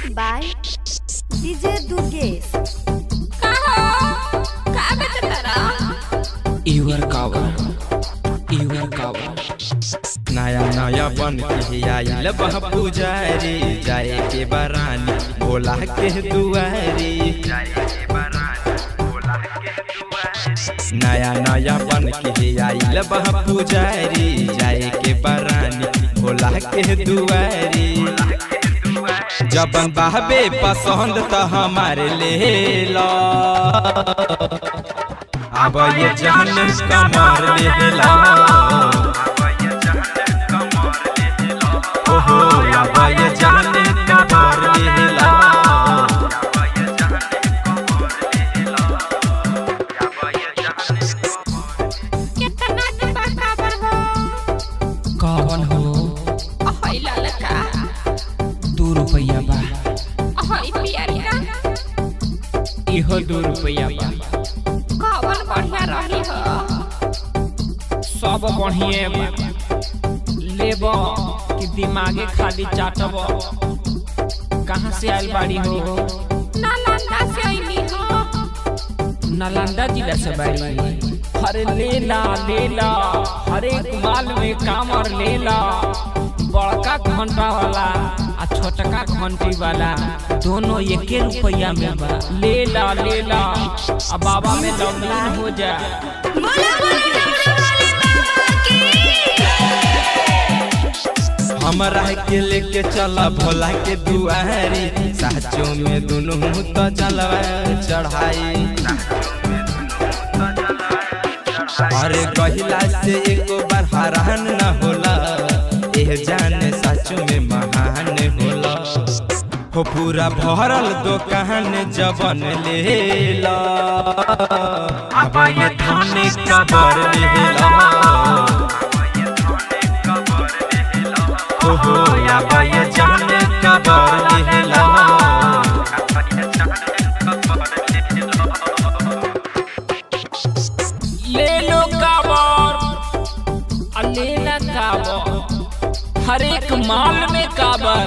by DJ Durgesh. इवर कावर इवर कावर नया नया बन के आइल बह पुजारी जाए के बरानी भोला के दुआरी नया नया बन के आइल बह पुजारी जाए के बरानी भोला के दुआरी जब बहबे पसंद तो हमारे ले लो अब ये जान कमर ले लो ओहो अब ये जान कमर ले लो कौन हो दू रुपया बा इहो दू रुपया बा सब बढ़िए बा लेब कि दिमागे खाली चाटब कहाँ से आइल बाड़ी हो नालंदा जिला से बाड़ी अरे लेला लेला हर एक माल में कामर लेला बड़का घंटा वाला आ छोटका घंटी वाला दोनों एके रुपया में बा लेला लेला आ बाबा में लॉकडाउन हो जा हमरा के लेके चला भोला के दुआरी साचो में दुनू तो चलवा चढ़ाई अरे कहिला से एको बार हरान न होला एह जान साचो में महान होला हो पूरा भरल दुकान जबन लेला अब ये थाने कबर लेला ओहो अब ये जान कबर लेला ले लो काबर आ लेला काबर हर एक माल में काबर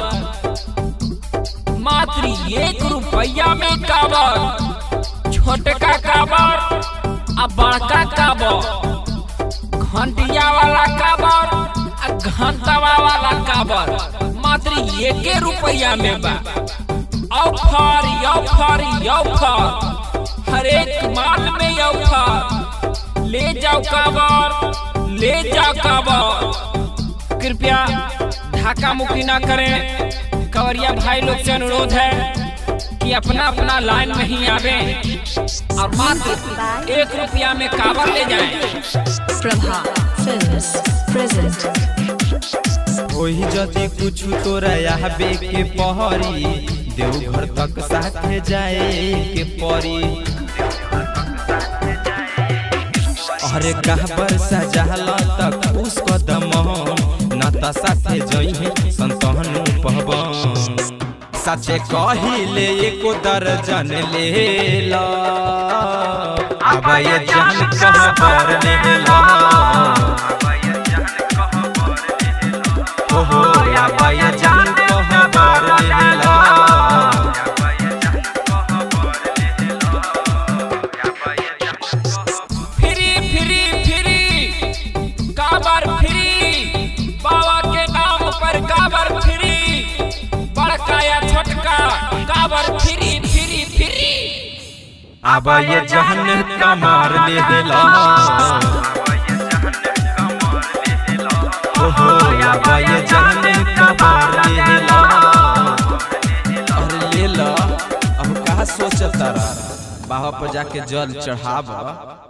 मात्र एक रुपया में काबर छोटका काबर आ बड़का काबर घंटिया वाला काबर आ घंटावा वाला काबर मात्र एके रुपया में बा ऑफर ऑफर ऑफर हर एक माल में ऑफर ले जाओ काबर ले जाओ काबर कृपया ढाका मुक्ति ना करें कवरिया भाई लोग से अनुरोध है कि अपना अपना लाइन में ही आवे और मात्र एक रुपया में काबर ले जाएं Prabha Films present. ओही जदि कुछ तोरा आबे के पहरी देवघर तक साथे जाए के परी अरे कहबर सजाला तक उस कदम नाता साथे जइहे संतहनु पहबन सचे कहिले एको दर्जन ले ला अब ये जान कहबर ले ला ओहो अब ये जान कहबर ले ला फ्री फ्री फ्री काबर फ्री बाबा के नाम पर काबर फ्री बड़का या छोटका काबर फ्री फ्री फ्री अब ये जहन कमार ले दिला ओहो अब ये जहन कमार ले दिला अरे ले ला अब कहा सोचता रहा बाबा पर जाके जल चढ़ावा